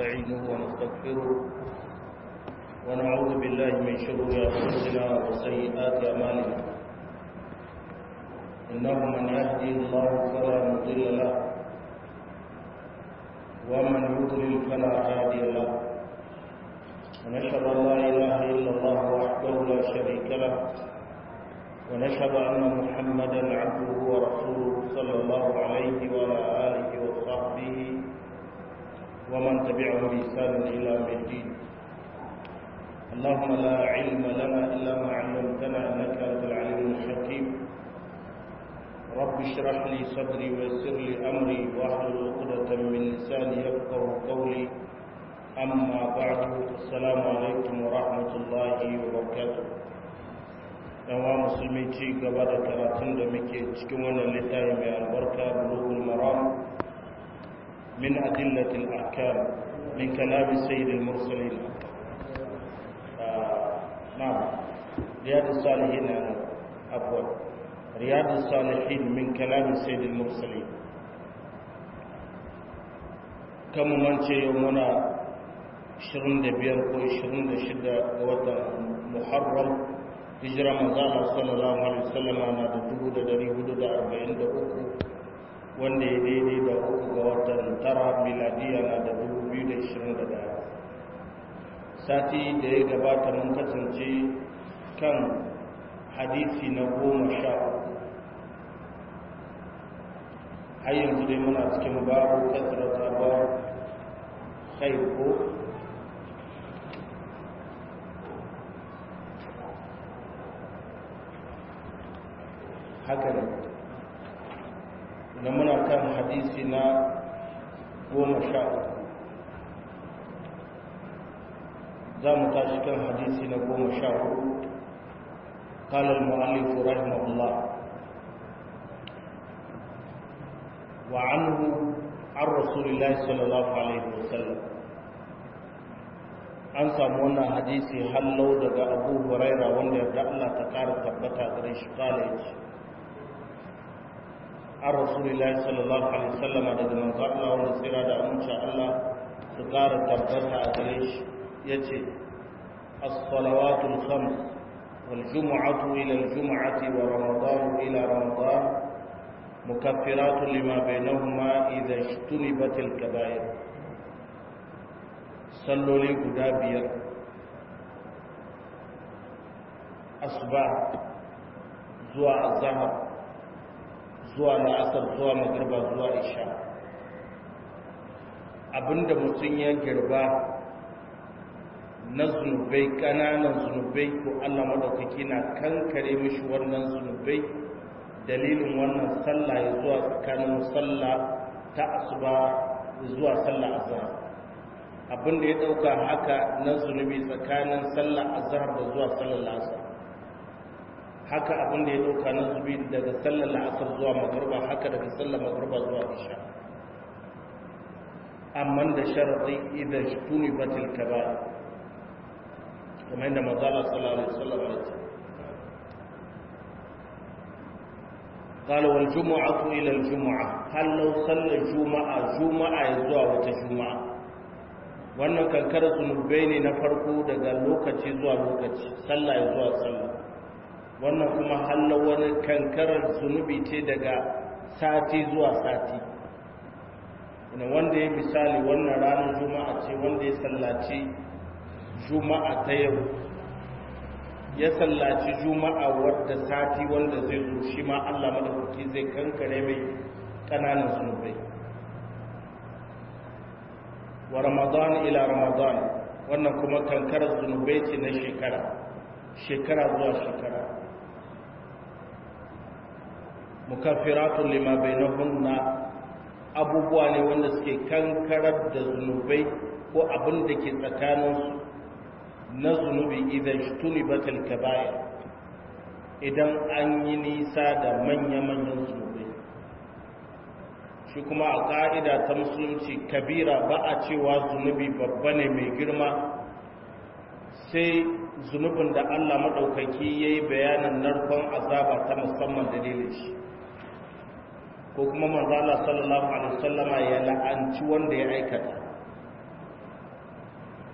ونستعينه ونستغفره ونعوذ بالله من شرور أنفسنا وسيئات أعمالنا إنه من يهدي الله فلا مضل له ومن يضلل فلا هادي له ونشهد أن لا إله إلا الله وحده لا شريك له ونشهد أن محمدا عبده ورسوله صلى الله عليه وعلى آله وصحبه ومن تبعهم بإحسان إلى يوم الدين اللهم لا علم لنا إلا ما علمتنا إنك أنت العليم الحكيم رب اشرح لي صدري ويسر لي أمري واحلل عقدة من لساني يفقه قولي أما بعد السلام عليكم ورحمة الله وبركاته yawa musulmi ci gaba da karatun da muke cikin wannan littafi mai albarka bulughul maram min adillatil ahkam min kalami sayyidil mursalin na'am riyadus salihin afwan riyadus salihin min kalami sayyidil mursalin kamu mance yau muna 25 ko 26 ga watan muharram hijira manzana sallallahu alaihi wasallam na da dubu da dari hudu da arba'in da uku wanda ya daidai da uku ga watan tara miladiya na da dubu biyu da ishirin da daya sati da ya gabata mun kasance kan hadisi na goma sha uku har yanzu dai muna cikin babu kasrata ba kai ko haka ne na muna kan hadisi na goma sha uku za mu tashi kan hadisi na goma sha uku قال المؤلف رحمه الله وعنه عن رسول الله صلى الله عليه وسلم an samu wannan hadisi hallau daga abu huraira wanda yarda Allah ta kara tabbata gare shi kala yace an rasulullahi sallallahu alaihi wasallam daga manzo Allah wanda tsira da amince Allah su kara tabbata a gare shi yace as-salawatul khams wal jumu'atu ila al-jum'ati wa ramadan ila ramadan mukaffiratun lima bainahuma idha ijtunibat al-kaba'ir salloli guda biyar asuba zuwa azhar zuwa la'asar zuwa magarba zuwa isha abinda mutum ya girba na zunubai ƙananan zunubai ko allah maɗaukaki na kankare mishi wannan zunubai dalilin wannan sallah ya zuwa tsakanin sallah ta asuba zuwa sallah azhar abinda ya ɗauka haka na zunubi tsakanin sallah azhar da zuwa sallar la'asar haka abin da ya dauka na zubi daga sallar la'asar zuwa magarba haka daga sallar magarba zuwa isha amma da sharaɗi idan tuni batil kaba kuma yadda mazala sallallahu alaihi wasallam ya ce قال والجمعة إلى الجمعة هل لو صلى الجمعة جمعة يزوى وتجمعة wannan kankar zunubai ne na farko daga lokaci zuwa lokaci sallah ya zuwa sallah wannan kuma halla wani kankarar zunubi ce daga sati zuwa sati ina wanda ya misali wannan ranar juma'a ce wanda ya sallaci juma'a ta yau ya sallaci juma'a wadda sati wanda zai zo shi ma allah madaukaki zai kankare mai ƙananan zunubai wa ramadan ila ramadan wannan kuma kankarar zunubai ce na shekara shekara zuwa shekara mukaffiratun lima bainahunna abubuwa ne wanda suke kankarar da zunubai ko abin da ke tsakaninsu na zunubi idan shtuni batal kaba'ir idan an yi nisa da manya-manyan zunubai shi kuma a ƙa'ida ta musulunci kabira ba a cewa zunubi babba ne mai girma sai zunubin da allah maɗaukaki ya yi bayanin narkon azaba ta musamman dalilin shi ko kuma manzala sallallahu alaihi wasallama ya la'anci wanda ya aikata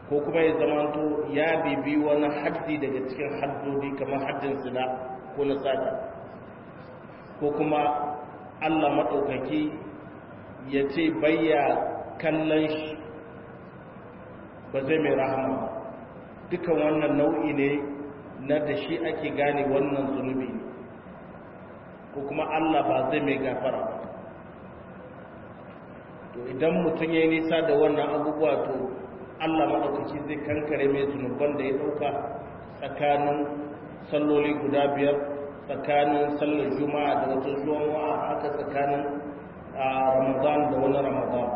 ko kuma ya zamanto ya bibi wani haddi daga cikin haddodi kamar haddin sina ko na sata ko kuma allah maɗaukaki ya ce bayya kallon shi ba zai mai rahama dukan wannan nau'i ne na da shi ake gane wannan zunubi ko kuma allah ba zai mai gafara ba to idan mutum ya yi nisa da wannan abubuwa to allah maɗaukaki zai kankare mai zunuban da ya ɗauka tsakanin salloli guda biyar tsakanin sallar juma'a da wata juma'a haka tsakanin ramadan da wani ramadan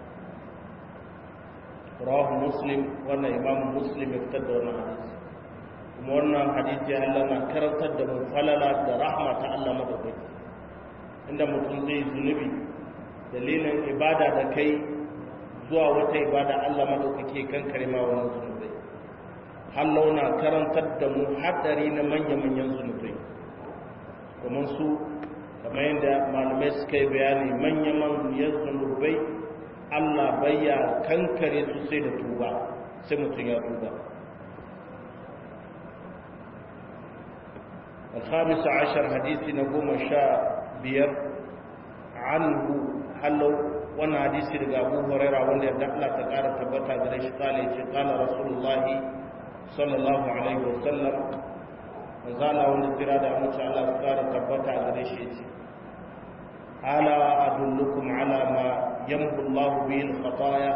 rawahu muslim wannan imam muslim ya fitar da wannan hadisi kuma wannan hadisi Allah na karantar da mu falala da rahma ta Allah madaukaki inda mutum zai zunubi dalilin ibada da kai zuwa wata ibada Allah madaukaki kan karima wannan zunubai Allah na karantar da mu hadari na manya-manyan zunubai kuma su kamar yadda malamai suka yi bayani manya-manyan zunubai Allah bayya kankare su sai da tuba sai mutum ya tuba الخامس عشر حديث نقوم شاء بير عنه حلو وانا حديث لقى أبو هريرة وانا يدعلا تقارى تبتا قريش قال قال رسول الله صلى الله عليه وسلم وزال وانا تراد أموت الله تقارى تبتا قريش ألا أدلكم على ما يمحو الله به الخطايا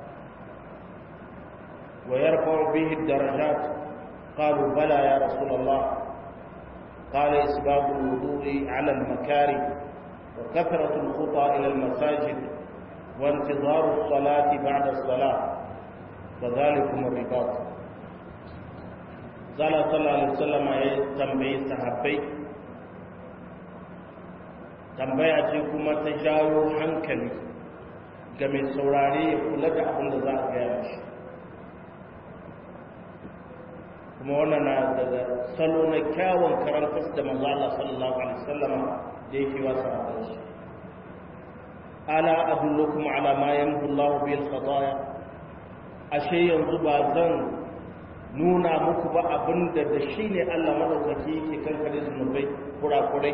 ويرفع به الدرجات قالوا بلى يا رسول الله قال إسباب الوضوء على المكاره وكثرة الخطى إلى المساجد وانتظار الصلاة بعد الصلاة وذلكم الرباط قال صلى الله عليه وسلم يتنبي صحابي tambaya ce kuma ta jawo hankali ga mai saurare ya kula da abin da za a gaya mashi kuma wannan na daga salo na kyawun karantar da manzo Allah sallallahu alaihi wasallam da yake wa sahabbai shi ala adullukum ala ma yamhu Allah bil khataaya ashe yanzu ba zan nuna muku ba abinda da shi ne Allah madaukaki yake kankare zunubai kurakurai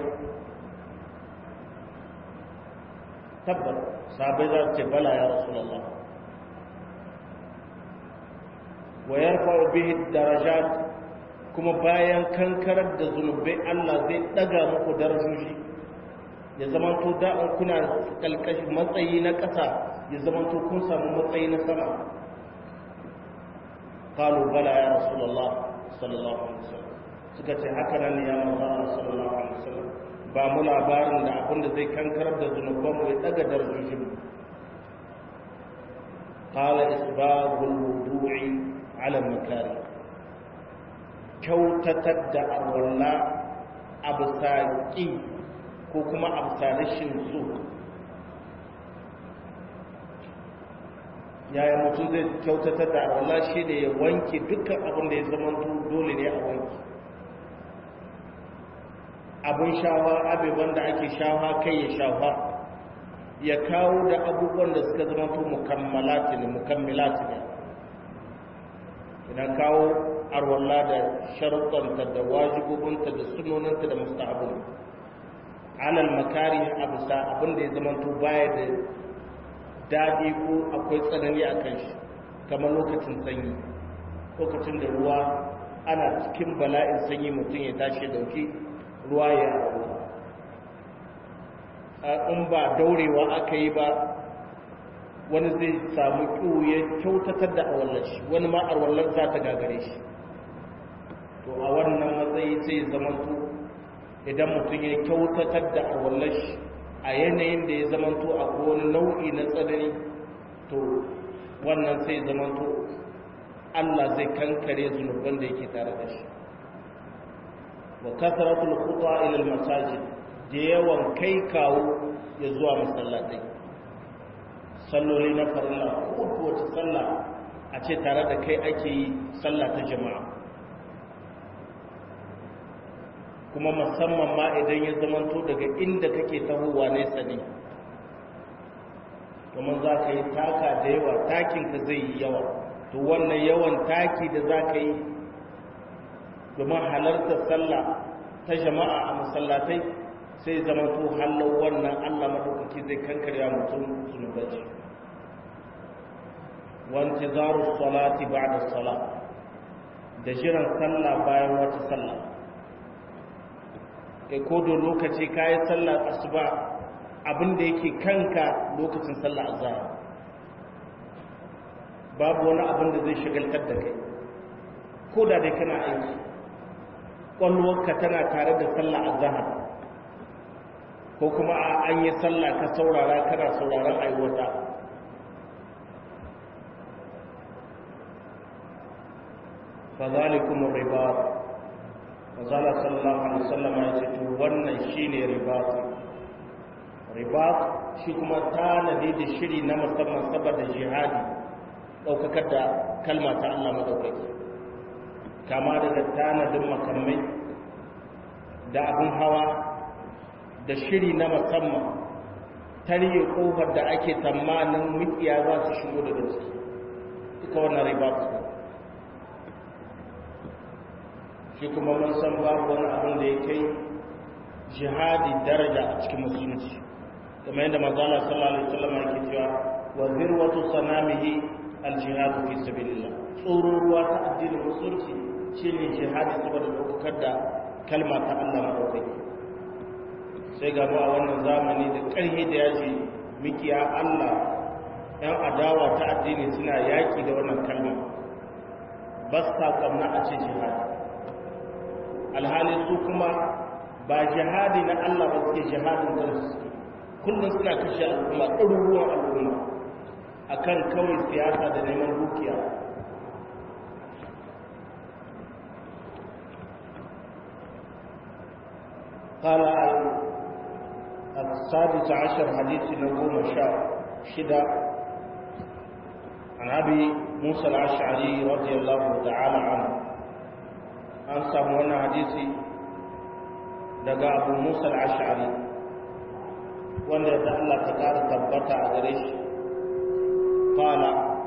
tabbat sahabbai za su ce bala ya rasulullah wa yarfa'u bihi darajat kuma bayan kankarar da zunubai Allah zai daga muku darajoji ya zamanto da an kuna kalkashi matsayi na ƙasa ya zamanto kun samu matsayi na sama qalu bala ya rasulullah sallallahu alaihi wasallam suka ce haka nan ya manzo Allah sallallahu alaihi wasallam ba mu labarin da abin da zai kankarar da zunuban mu ya daga darajojin mu qala isbabul wudu'i ala makari kyautatar da arwalla a bisa ƙi ko kuma a bisa rashin so yaya mutum zai kyautatar da arwalla shi da ya wanke dukkan abin da ya zama dole ne a wanke abin shawa abubuwan da ake shawa kai ya shawa ya kawo da abubuwan da suka zama mukammalati ne mukammilati ne ina kawo arwalla da sharuɗanta da wajibobinta da sunoninta da mustahabin alal makari a bisa abin da ya zamanto baya da daɗi ko akwai tsanani a kan shi kamar lokacin sanyi lokacin da ruwa ana cikin bala'in sanyi mutum ya tashi dauki ruwa ya in ba daurewa aka yi ba wani zai samu ƙiwu ya kyautatar da awallar shi wani ma awallar za ta gagare shi to a wannan matsayi sai zamanto idan mutum ya kyautatar da awallar shi a yanayin da ya zamanto a wani nau'i na tsanani to wannan sai zamanto Allah zai kankare zunuban da yake tare da shi wa kasaratul khuta ila al masajid da yawan kai kawo ya zuwa masallatai salloli na farilla ko wace sallah a ce tare da kai ake yi sallah ta jama'a kuma musamman ma idan ya zamanto daga inda kake tahowa nesa ne domin za ka yi taka da yawa takinka zai yi yawa to wannan yawan taki da za ka yi domin halartar sallah ta jama'a a masallatai sai zama to hallar wannan allah maɗaukaki zai kankarya mutum zunubaci wanci zaru salati ba da sala da jiran sallah bayan wata sallah kai ko da lokaci ka yi sallar asuba abinda yake kanka lokacin sallah azhar babu wani abin da zai shagaltar da kai ko da dai kana aiki ƙwalwarka tana tare da sallah azhar ko kuma a an yi sallah ka saurara kana sauraron aiwata fazalikum ribat mazala sallallahu alaihi wasallam ya ce to wannan shine ribat ribat shi kuma tanadi da shiri na musamman saboda jihadi daukakar da kalma ta Allah madaukaki kama daga tanadin makamai da abin hawa da shiri na musamman tarihi kofar da ake tsammanin mikiya za su shigo daga ciki duka wannan ribat shi kuma mun san babu wani abin da ya kai jihadi daraja a cikin musulunci kamar yadda manzala sallallahu alaihi wasallam yake cewa wa zirwatu sanamihi aljihadu fi sabilillah tsoron ruwa ta addinin musulunci shine jihadi saboda dokar da kalma ta Allah madaukaki sai ga mu a wannan zamani da ƙarfi da yaji mikiya Allah yan adawa ta addini suna yaki da wannan kalma ba sa kamna a ce jihadi alhali su kuma ba jihadi na Allah ba suke jihadin kansu kullum suna kashe al'umma ɗaruruwan al'umma a kan kawai siyasa da neman dukiya قال السادس عشر حديث نقوم شاء شدة عن أبي موسى الأشعري رضي الله تعالى عنه an samu wannan hadisi daga abu musa al'ashari wanda da Allah ta ƙara tabbata a gare shi ƙala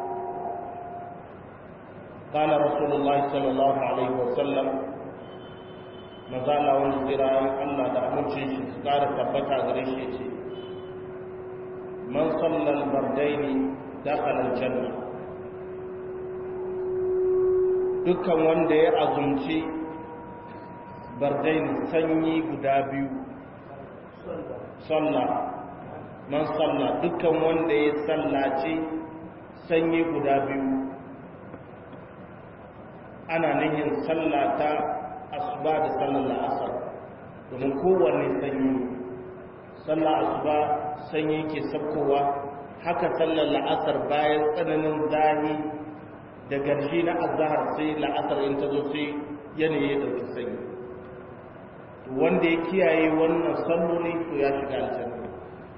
ƙala rasulullahi sallallahu alaihi wasallam mazala wani tsirayen Allah da amincin shi su ƙara tabbata a gare shi ce man sallal bardaini dakhala aljanna dukkan wanda ya azumci bardain sanyi guda biyu sallah man sallah dukkan wanda ya sallaci sanyi guda biyu ana nihin sallata asuba da sallar la'asar domin kowanne sanyi sallar asuba sanyi ke sabkowa haka sallar la'asar bayan tsananin zahi da garshi na azahar sai la'asar in ta zo sai yanayi ya ɗauki sanyi wanda ya kiyaye wannan salloli to ya shiga aljanna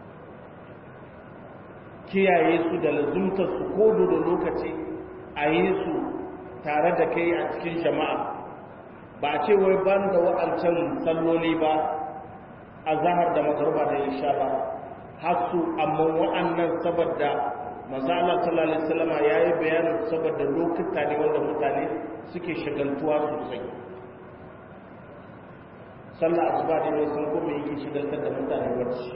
kiyaye su da lazumtar su ko da lokaci a yi su tare da kai a cikin jama'a ba a ce wai ban da wa'ancan salloli ba a zahar da magarba da isha ba har su amma wa'annan saboda mazala sallallahu alaihi wasallam yayi bayanin saboda lokuta ne wanda mutane suke shagaltuwa sosai sallah asuba ne mai san kuma yake shagaltar da mutane barci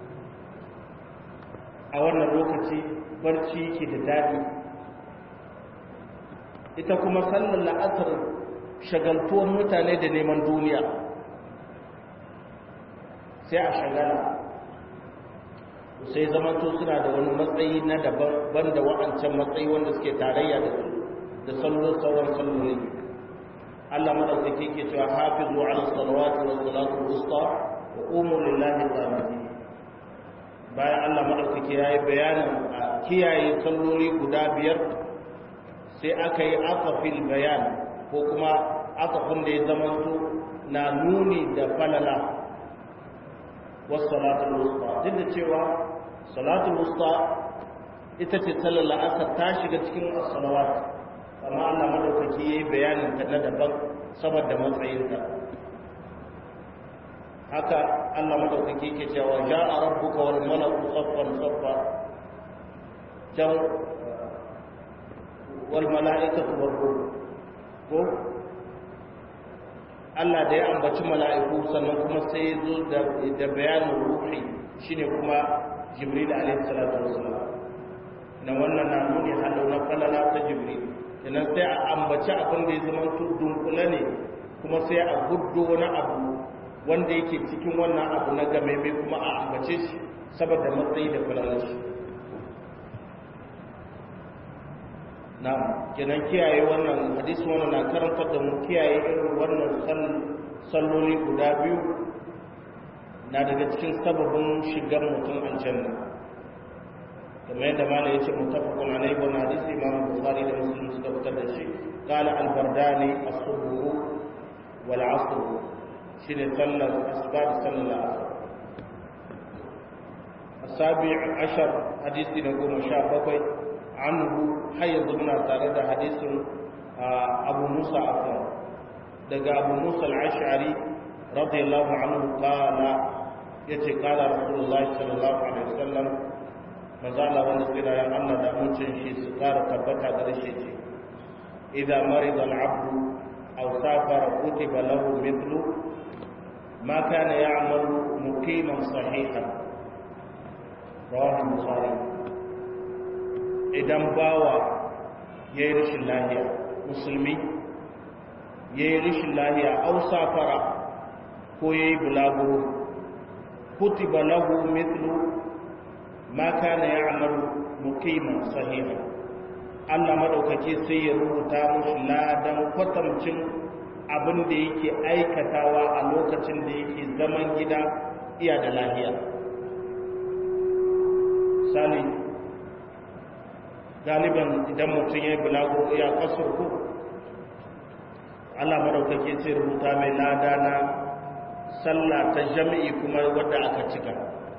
a wannan lokaci barci yake da daɗi ita kuma sallar la'asar shagaltuwan mutane da neman duniya sai a shagala sai zamanto suna da wani matsayi na daban da wa'ancan matsayi wanda suke tarayya da su da sallon sauran salloli Allah madaukake ke cewa hafizu ala salawati wa salatu wusta wa qumu lillahi qanitin bayan Allah madaukake yayi bayanin a kiyaye salloli guda biyar sai aka yi aqafil bayan ko kuma aqafin da ya zamanto na nuni da falala was salatul wusta duk da cewa salatul wusta ita ce sallar la'asar ta shiga cikin as-salawat amma Allah madaukaki yayi bayanin ta na daban saboda matsayinta haka Allah madaukaki yake cewa ja'a rabbuka wal malaku saffan saffa can wal mala'ikatu war ruh ko Allah da ya ambaci mala'iku sannan kuma sai ya zo da bayanin ruhi shine kuma Jibril alaihi salatu wassalam na wannan na nuni halau na falala ta Jibril kenan sai a ambaci abin da ya zama dunkule ne kuma sai a guddo wani abu wanda yake cikin wannan abu na game mai kuma a ambace shi saboda matsayi da falalar shi na kenan kiyaye wannan hadisi wannan na karantar da mu kiyaye irin wannan salloli guda biyu na daga cikin sababin shigar mutum aljanna kamar yadda mala ya ce mutafakun alai wannan hadisi imam bukhari da muslim suka fitar da shi qala al-bardani as-subh wal 'asr shine sallar asuba da sallar asr asabi ashar hadisi na goma sha bakwai anhu har yanzu muna tare da hadisin abu musa afwan daga abu musa al-ash'ari radiyallahu anhu qala yace qala rasulullah sallallahu alaihi wasallam mazala wanda tsira ya Allah da mucin shi su kara tabbata da shi ce idza marida al-abdu aw safara kutiba lahu mithlu ma kana ya'malu muqiman sahihan rawahu bukhari idan bawa yayi rashin lahiya musulmi yayi rashin lahiya aw safara ko yayi bulaguro kutiba lahu mithlu ma kana ya'malu muqiman sahiha Allah madaukake sai ya rubuta mushi ladan kwatamcin abin da yake aikatawa a lokacin da yake zaman gida iya da lahiya sali galiban idan mutum ya yi bulago iya kasar ku Allah madaukake sai rubuta mai lada na sallah ta jami'i kuma wadda aka cika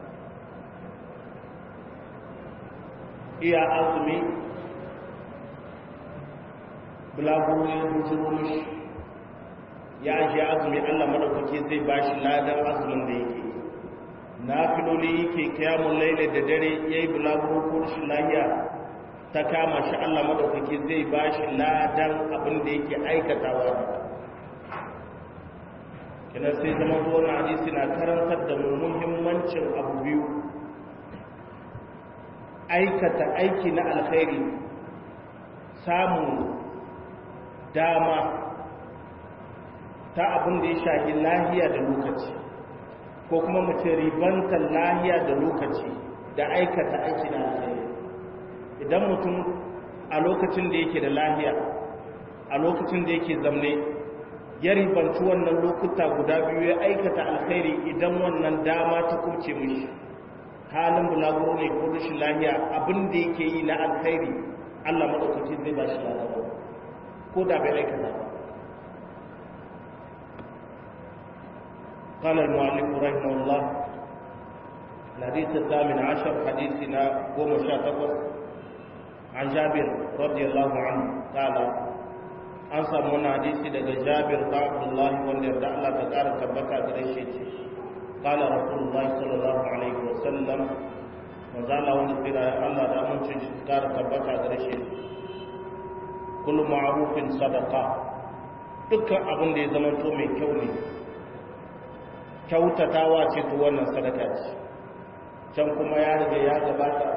iya azumi bulaguro ya bujiro mishi ya ajiye azumi allah maɗaukaki zai ba shi ladan azumin da yake na filoli yake kiyamun laila da dare ya yi bulaguro ko shi lahiya ta kama shi allah maɗaukaki zai ba shi ladan abin da yake aikatawa kina sai zama zuwa na hadisi na karantar da muhimmancin abu biyu aikata aiki na alkhairi samun dama ta abin da ya shahi lahiya da lokaci ko kuma mace ribantar lahiya da lokaci da aikata aiki na alkhairi idan mutum a lokacin da yake da lahiya a lokacin da yake zamne ya ribanci wannan lokuta guda biyu ya aikata alkhairi idan wannan dama ta kuce mishi halin bulaguro ne ko rashin lahiya abin da yake yi na alkhairi Allah madaukaki zai ba shi lafiya ko da bai aikata ba قال المؤلف رحمه الله الحديث الثامن عشر حديثنا قوم شاتقص عن جابر رضي الله عنه قال an samu wani hadisi daga jabir da abdullahi wanda yarda Allah ta ƙara tabbata gare shi ce qala rasulullahi sallallahu alaihi wa sallam manzo Allah wanda tsira Allah da amincin shi ƙara tabbata gare shi kullu ma'rufin sadaqa dukkan abin da ya zama to mai kyau ne kyautatawa ce to wannan sadaka ce can kuma ya riga ya gabata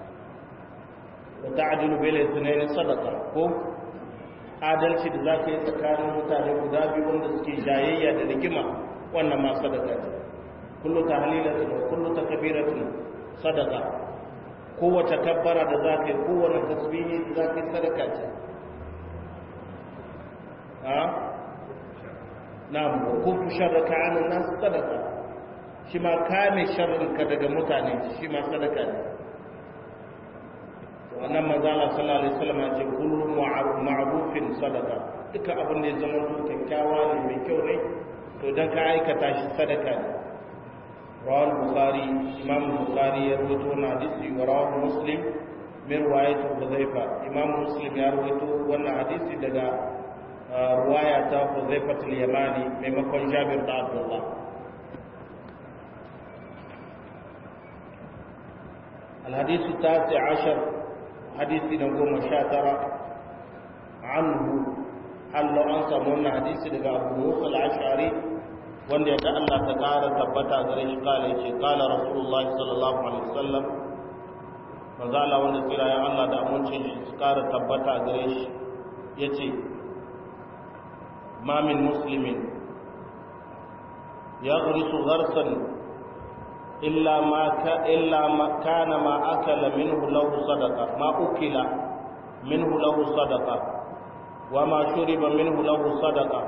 wa ta'dilu bil ithnaini sadaqa ko adalci da za ka yi tsakanin mutane guda biyu wanda suke jayayya da rigima wannan ma sadaka ce kullu ta halilatun wa kullu ta kabiratun sadaka kowace kabbara da za ka yi kowane tasbihi da za ka yi sadaka ce ha na mu kufu sharraka anan nas sadaka shi ma kame sharrinka daga mutane shi ma sadaka ne wannan manzala sallallahu alaihi wasallam ya ce kullu ma'rufin sadaqa duka abin da ya zama to kyakkyawa ne mai kyau ne to dan ka aikata shi sadaka ne rawal bukhari imam bukhari ya rawaito wannan hadisi wa rawal muslim min riwayat hudhaifa imam muslim ya rawaito wannan hadisi daga riwaya ta hudhaifa al-yamani maimakon jabir da abdullah الحديث التاسع عشر حديث نقوم شاترة anhu Allah an samu wannan hadisi daga Abu Musa al-Ash'ari wanda yadda Allah ta kara tabbata gare shi kala yace kala Rasulullah sallallahu alaihi wasallam manzo Allah wanda tsira ya Allah da amincin shi su kara tabbata gare shi yace ma min muslimin yaghrisu gharsan illa ma ka illa ma kana ma akala minhu lahu sadaqa ma ukila minhu lahu sadaqa wa ma shuriba minhu lahu sadaqa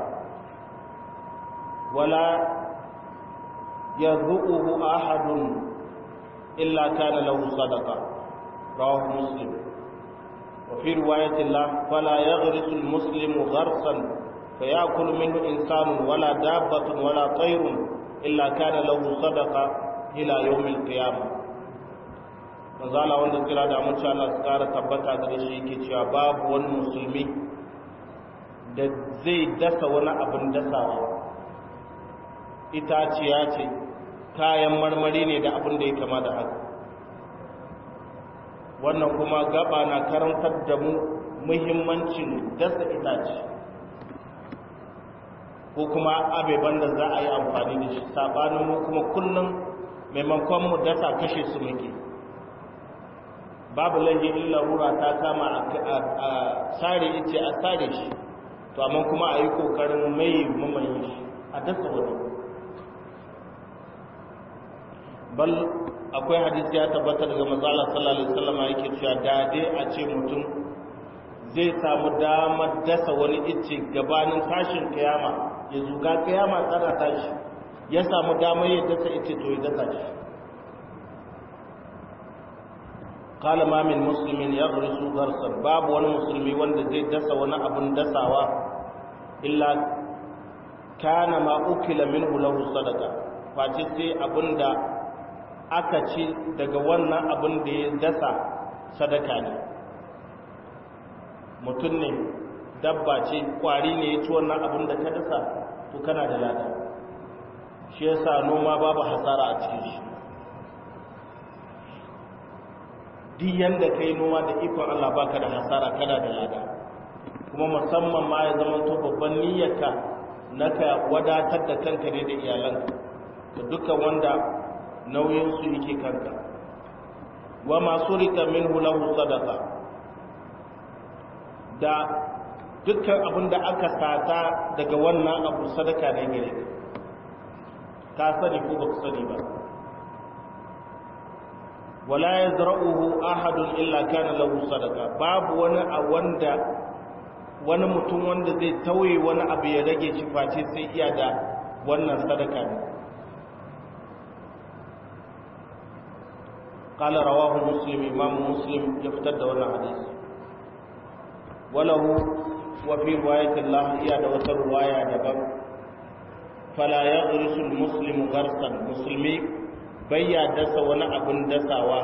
wala yadhuquhu ahadun illa kana lahu sadaqa rawahu muslim wa fi riwayatin la fala yaghrisu al-muslimu gharsan فيأكل منه إنسان ولا دابة ولا طير إلا كان له صدقة إلى يوم القيامة manzala wanda kira da amince Allah su kara tabbata da shi yake cewa babu wani musulmi da zai dasa wani abin dasawa itaciya ce kayan marmari ne da abin da ya kama da haka wannan kuma gaba na karantar da mu muhimmancin dasa itace ko kuma abeban da za a yi amfani da shi sabanin mu kuma kullum maimakon mu dasa kashe su muke babu lahi illa rura ta kama a sare ice a sare shi to amma kuma a yi kokarin mai mamaye shi a dasa wani bal akwai hadisi ya tabbata daga mazala sallallahu alaihi wasallam yake cewa da dai a ce mutum zai samu damar dasa wani ice gabanin tashin kiyama ya zuga kiyama tsara tashi ya samu damar ya dasa ice to ya dasa shi kala ma min muslimin ya garisu garsan babu wani musulmi wanda zai dasa wani abin dasawa illa kana ma ukila minhu lahu sadaka face sai abinda aka ci daga wannan abin da ya dasa sadaka ne mutum ne dabba ce kwari ne ya ci wannan abin da ka dasa to kana da lada shi yasa noma babu hasara a cikin shi duk yanda ka yi noma da ikon Allah baka da hasara kana da lada kuma musamman ma ya zama to babban niyyarka na ka wadatar da kanka ne da iyalanka da dukkan wanda nauyinsu yake kanka wa masu rika minhu lahu sadaqa da dukkan abin da aka sata daga wannan abu sadaka ne gare ka ka sani ko ba sani ba wala yazra'uhu ahadun illa kana lahu sadaqa babu wani a wanda wani mutum wanda zai tauye wani abu ya rage shi face sai iya da wannan sadaka ne قال رواه مسلم امام مسلم يفتد wannan hadisi وله وفي روايه الله يا da wata riwaya daban fala yaghrisu almuslim gharsan muslimi bayya dasa wani abun dasawa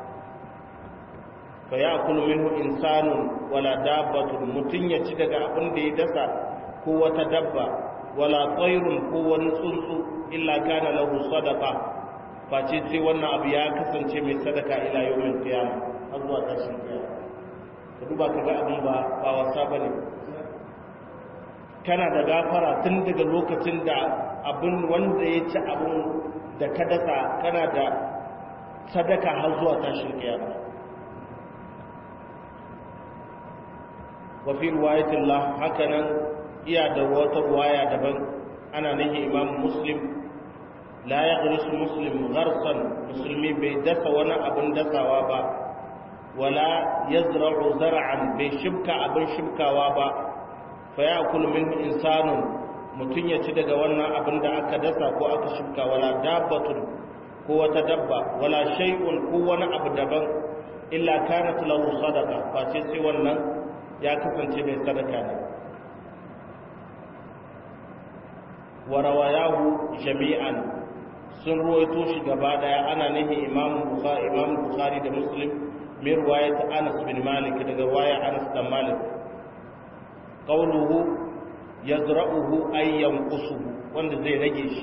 fa ya'kulu minhu insanun wala dabbatun mutun ya ci daga abin da ya dasa ko wata dabba wala tsayrun ko wani tsuntsu illa kana lahu sadaqa face sai wannan abu ya kasance mai sadaka ila yawmin qiyama har zuwa tashin kiyama ka duba ka ga abin ba ba wasa bane kana da gafara tun daga lokacin da abin wanda ya ci abin da ka dasa kana da sadaka har zuwa tashin kiyama wa fi riwayatillah hakanan iya da wata riwaya daban ana nake imam muslim la ya ƙarisu muslim gharsan musulmi bai dasa wani abin dasawa ba wala ya zira'u zara'an bai shibka abin shibkawa ba fa ya min insanun mutum ya ci daga wannan abin da aka dasa ko aka shibka wala dabbatun ko wata dabba wala shay'un ko wani abu daban illa kanat lahu sadaqa face sai wannan ya kasance mai sadaka ne wa rawayahu jami'an sun ruwaito shi gaba daya ana nihi imam bukhari imam bukhari da muslim min riwayat anas bin malik daga riwaya anas bin malik qawluhu yazra'uhu ay yanqusuhu wanda zai rage shi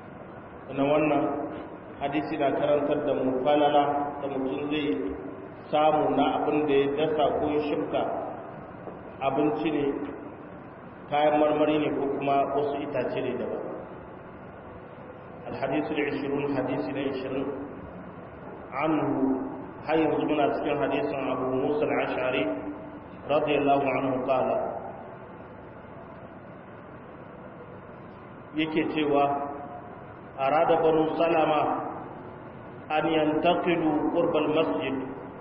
na wannan hadisi na karantar da mu falala da mutum zai samu na abin da ya dasa ko ya shirka abinci ne kayan marmari ne ko kuma wasu itace ne daban alhadisu da 20 hadisi na 20 anhu har yanzu muna cikin hadisin abu musa al-ashari radiyallahu anhu qala yake cewa arada banu salama an yantaqilu qurba al-masjid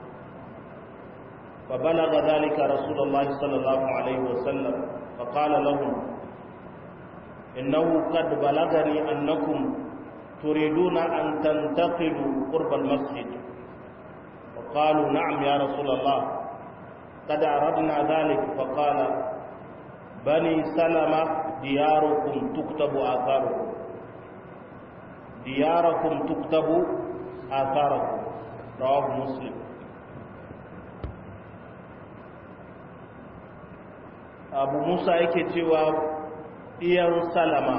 فبلغ ذلك رسول الله صلى الله عليه وسلم فقال لهم إنه قد بلغني أنكم تريدون أن تنتقلوا قرب المسجد وقالوا نعم يا رسول الله قد أردنا ذلك فقال بني سلمة دياركم تكتب آثاركم دياركم تكتب آثاركم رواه مسلم abu musa yake cewa iyan salama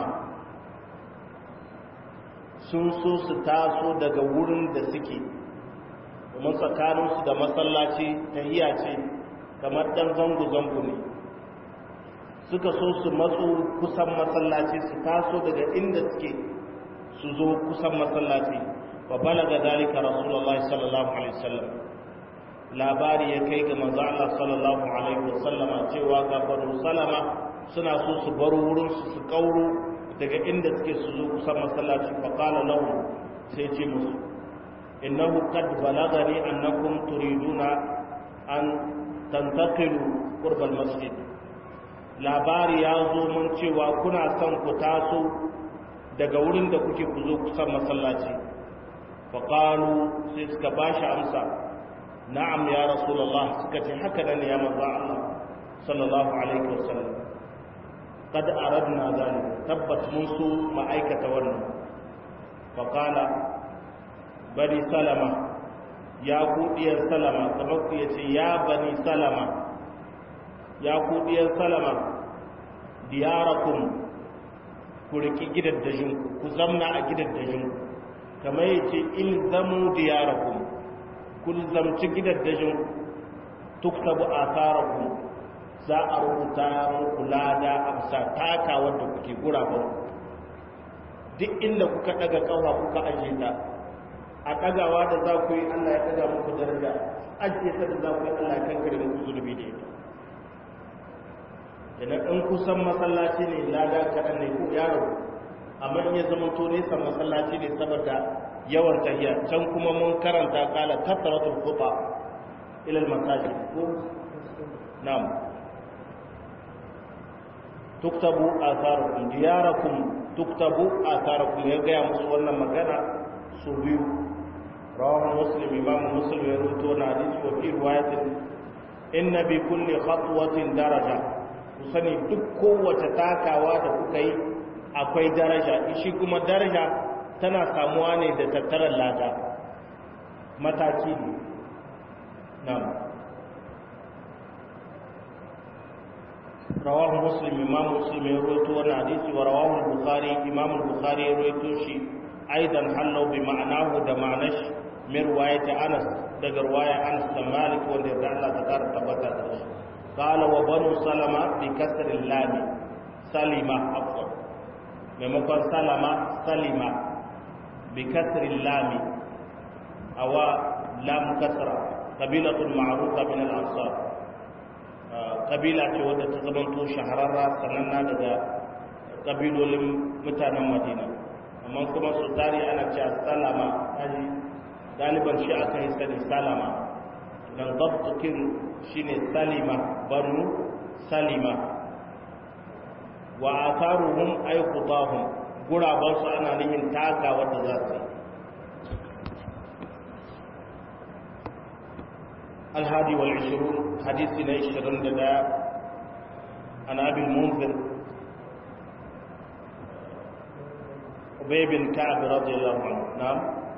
sun so su taso daga wurin da suke domin tsakaninsu da masallaci ta iya ce kamar ɗan zango-zango ne suka so su matso kusan masallaci su taso daga inda suke su zo kusan masallaci wa balaga dalika rasulullah sallallahu alaihi wasallam labari ya kai ga manzo Allah sallallahu alaihi wasallama cewa ga banu salama suna so su bar wurin su su kauro daga inda suke su zo kusan masallaci fa qala lahum sai ce musu innahu qad balagani annakum turiduna an tantaqilu qurba masjid labari ya zo mun cewa kuna son ku taso daga wurin da kuke ku zo kusan masallaci fa qalu sai suka bashi amsa na'am ya rasulullah suka ce haka ne ya manzo Allah sallallahu alaihi wasallam kad aradna zalik tabbat mun su ma'aikata wannan fa qala bani salama ya ku diyar salama kamar ku yace ya bani salama ya ku diyar salama diyarakum ku riki gidaddajin ku zamna a gidaddajin kamar yace ilzamu diyarakum kun zamci gidaddajin tuktabu asarakum za a rubuta muku lada a bisa taka wanda kuke guraben duk inda kuka daga kawa kuka ajiye ta a dagawa da za ku yi Allah ya daga muku daraja ajiye ta da za ku yi Allah ya kankare muku zulubi da ita idan in kusan masallaci ne lada kaɗan ne ko yaro amma in ya zama to nesa masallaci ne saboda yawan tahiyya can kuma mun karanta kala kasratul khuta ila al masajid ko na'am tuktabu atharukum diyarakum tuktabu atharukum ya ga musu wannan magana su biyu rawahu muslim imam muslim ya rawaito na hadisi wa fi riwayatin inna bi kulli khatwatin daraja ku sani duk kowace takawa da kuka yi akwai daraja shi kuma daraja tana samuwa ne da tattarar lada mataki ne na'am rawahu muslim imam muslim ya rawaito wannan hadisi wa rawahu al-bukhari imam al-bukhari ya rawaito shi aidan hallau bi ma'anahu da ma'anash min riwayat anas daga riwaya anas da malik wanda da Allah ta kara tabbata da shi qala wa banu salama bi kasri lam salima afwan maimakon salama salima bi kasri lam awa lam kasra qabilatun ma'rufa min al-ansar kabila ce wadda ta zamanto shahararra sananna daga kabilolin mutanen madina amma kuma su tari ana cewa salama kaji galiban shi aka yi sani salama don dabtukin shi ne salima banu salima wa a taruhun aikutahun gurabansu ana nihin taka wadda za su yi الهادي والعشرون حديث عشرون لدى عن أبي المنذر أبي بن كعب رضي الله عنه نعم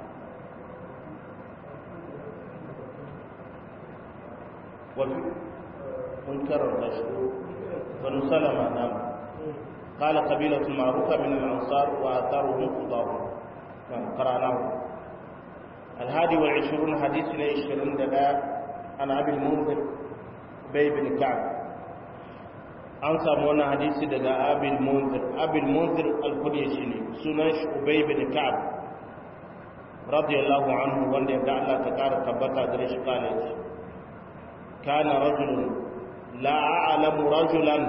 وفي منكر المشهور بن سلمة نعم قال قبيلة معروفة من الأنصار وآثارهم قضاهم نعم قرأناه الهادي والعشرون حديث عشرون لدى an abin munzir bai bin ka'ab an samu wani hadisi daga abin munzir abin munzir alkunya shi ne sunan shi ubay bin ka'ab radiyallahu anhu wanda yadda Allah ta kara tabbata gare shi kala yace kana rajulun la a'lamu rajulan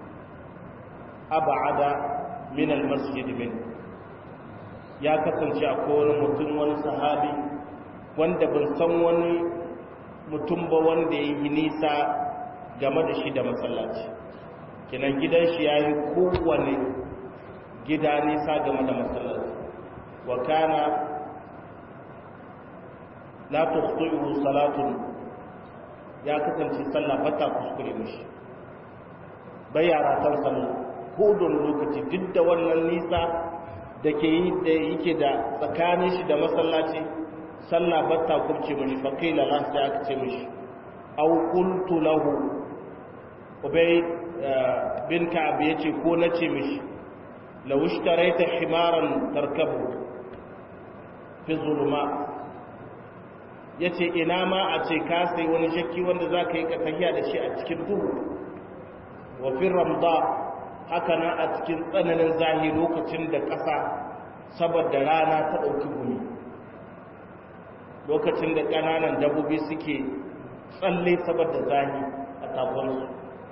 ab'ada min al-masjid min ya kasance akwai wani mutum wani sahabi wanda ban san wani mutum ba wanda ya yi nisa game da shi da masallaci kinan gidan shi ya yi kowane gida nisa game da masallaci wa kana la tukhti'u salatun ya kasance sallah bata kuskure mishi bai yara tan sallah ko don lokaci duk da wannan nisa da ke yi da yake da tsakanin shi da masallaci sallah bata kubce mishi fa qila la sai aka ce mishi aw qultu lahu ubay bin ka'ab yace ko nace mishi law ishtaraita himaran tarkabu fi zuluma yace ina ma a ce ka sai wani shakki wanda zaka yi ka tafiya da shi a cikin duhu wa fi ramda haka nan a cikin tsananin zahi lokacin da ƙasa saboda rana ta ɗauki gumi lokacin da ƙananan dabbobi suke tsalle saboda zahi a tafonsu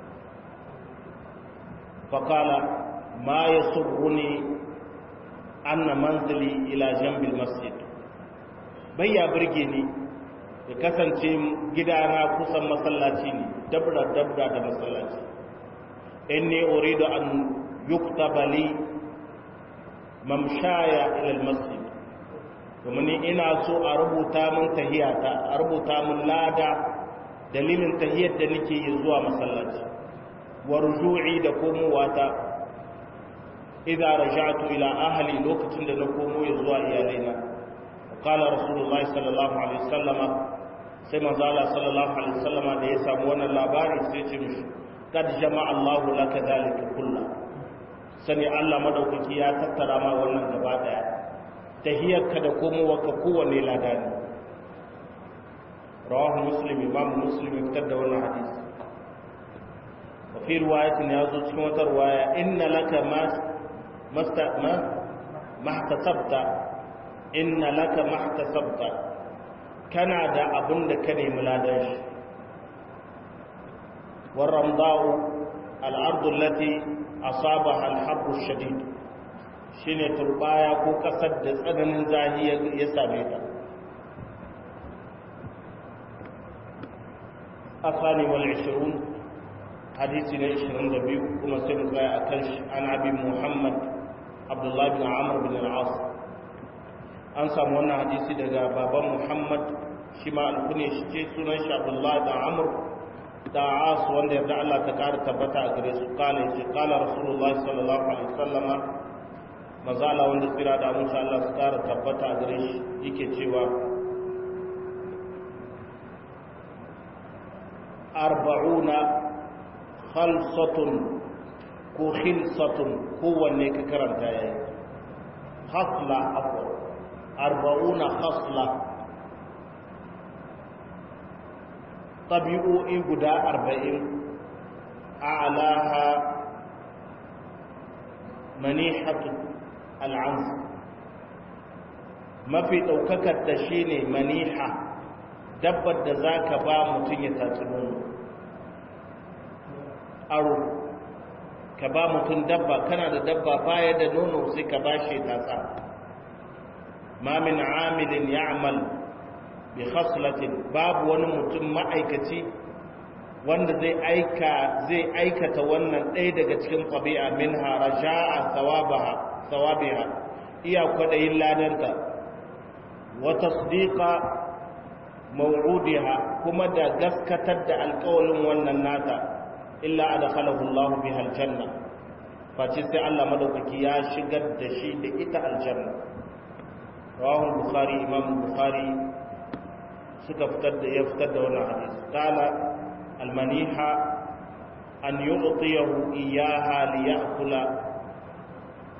faƙala ma ya surruni anna manzili ila jambil masjid bai ya birge ni ya kasance gidana kusan masallaci ne dabra dabra da masallaci inni uridu an yuktaba li mamshaya ila almasjid domin ina so a rubuta min tahiyata a rubuta min lada dalilin tahiyar da nake yi zuwa masallaci wa ruju'i da komowata idza raja'tu ila ahli lokacin da na komo ya zuwa iyalaina qala rasulullahi sallallahu alaihi wasallam sai manzo Allah sallallahu alaihi wasallam da ya samu wannan labari sai ya ce mishi kad jama'a Allahu laka zalika kullu sani Allah madaukaki ya tattara ma wannan gaba daya tahiyarka da komowa ka kowanne ladani rawahu muslim imam muslim fitar da wannan hadisi wa fi riwayatin ya zo cikin wata riwaya inna laka ma masta ma mahtasabta inna laka mahtasabta kana da abin da ka nemi ladan shi والرمضاء الأرض التي أصابها الحب الشديد shine turbaya ko kasar da tsananin zahi ya same ta asani wal 20 hadisi na 22 kuma sai mu tsaya akan shi an abi muhammad abdullah bin amr bin al-as an samu wannan hadisi daga baban muhammad shi ma alkune shi ce sunan shi abdullah da amr da as wanda yarda Allah ta kara tabbata a gare su kala shi kala rasulullahi sallallahu alaihi wasallam mazala wanda tsira da mun Allah su kara tabbata a gare shi yake cewa arba'una khalsatun ko khilsatun kowanne ka karanta yayi khasla afwa arba'una khasla tabi'o'i guda arba'in a'laha manihatu al'ans mafi ɗaukakar da shi ne maniha dabbar da za ka ba mutum ya tatsi nono aro ka ba mutum dabba kana da dabba baya da nono sai ka ba shi tatsa ma min amilin ya'mal bi khaslatin babu wani mutum ma'aikaci wanda zai aika zai aikata wannan ɗaya daga cikin ƙabi'a min haraja'a sawabaha sawabiha iya kwaɗayin ladanta wa tasdiqa maw'udiha kuma da gaskatar da alƙawalin wannan nata illa adkhalahu Allahu biha aljanna face sai Allah madaukaki ya shigar da shi da ita aljanna rawahu bukhari imam bukhari suka fitar da ya fitar da wannan hadisi qala almaniha an yu'tiyahu iyyaha liya'kula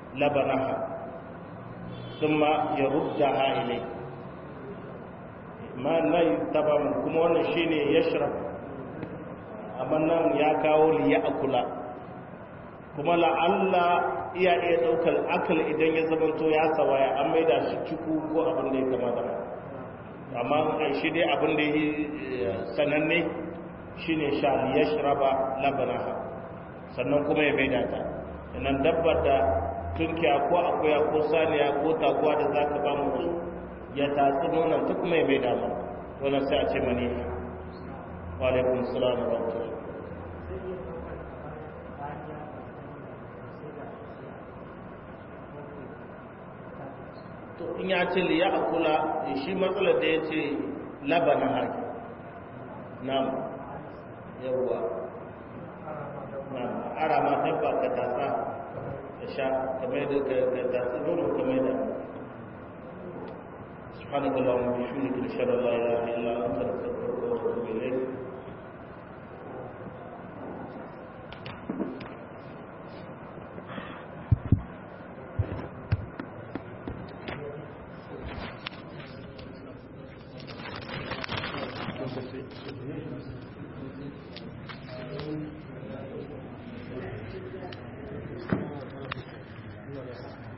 labanaha thumma yaruddaha ilayhi ma nan tabaman kuma wannan shine yashrab amma nan ya kawo li ya'kula kuma la'alla iya iya daukar akal idan ya zamanto ya sawaya an maida shi ciku ko abin da ya kamata amma shi dai abin da ya sananne shine sha li yashraba labanaha sannan kuma ya maida ta nan dabbar da tunkiya ko akuya ko saniya ko taguwa da zaka ba mu ya tatsi nonon ta kuma ya maida ma wannan sai a ce mani wa alaikum salam wa rahmatullah to in ya ce liya akula shi matsalar da ya ce labana haki nam yawwa nam ara ma dabba ka tasa ka sha kamar da ka tasa nono kamar da سبحانك اللهم وبحمدك نشهد ان لا اله الا انت نستغفرك ونتوب اليك Thank you.